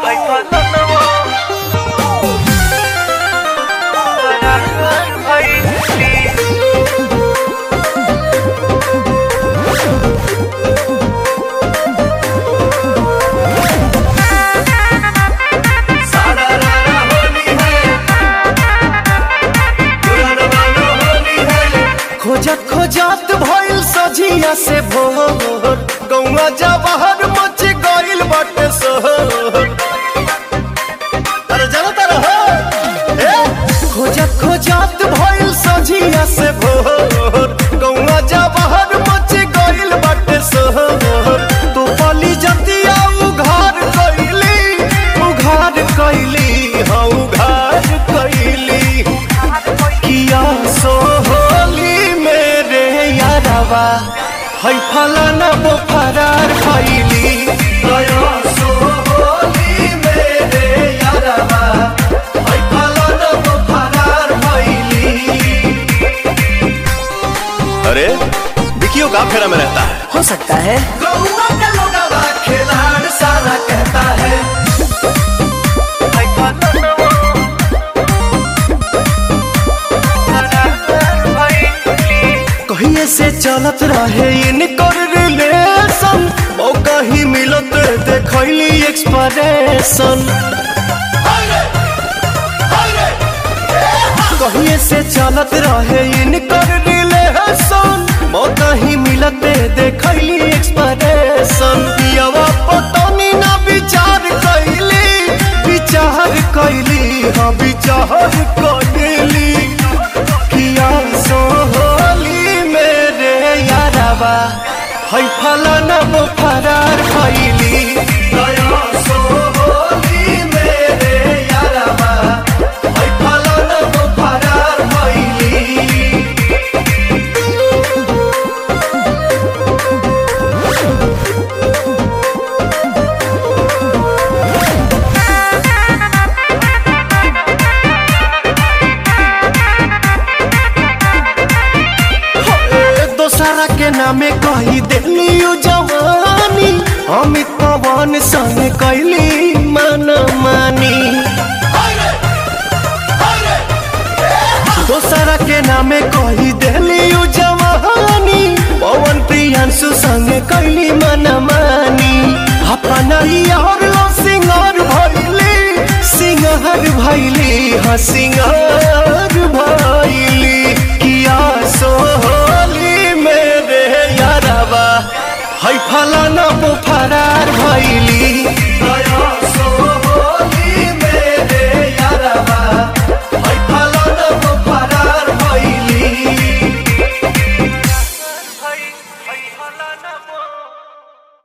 खोजत खोजत भइल सझिया से भोर गौवा जवाहर मच गइल बाटे सोहर अरे जरा तारा हो ए खोजत खोजत भइल सझिया से भोर गौवा जवाहर मच गइल बाटे सोहर तो पली जतिया उघार कइली उघार कइली हाँ उघार कइली किया सोहली मेरे यारवा है फलाना वो फरार भइली दया सोहली मेरे यारवा है फलाना वो फरार भइली अरे विकियो का फेरा में रहता है हो सकता है गौवा का लोगवा खिलाड़ सारा कहता है कहिए से चलत रहे इनकर रिलेशन मौका ही मिलत देखैली एक्सप्रेशन कहिए से चलत रहे इनकर रिलेशन मौका ही मिलत देखैली एक्सप्रेशन पियवा पतनी ना विचार कैली विचार कैली हाँ विचार कैली किया सोहली मेरे यारवा है फलाना वो फरार भइली दया सोहली मेरे यारवा है फलाना वो फरार भइली ए, दोसरा के नामे कही देली उ जवानी अमित पवन संग कैली मन मानी दोसरा के नामे कही देली उ जवानी पवन प्रियांशु संग कैली मन मानी अपना यार लो सिंगार भैली सिंगार भैली हाँ सिंगार भैली किया सोहली मेरे यारवा है फलाना वो फरार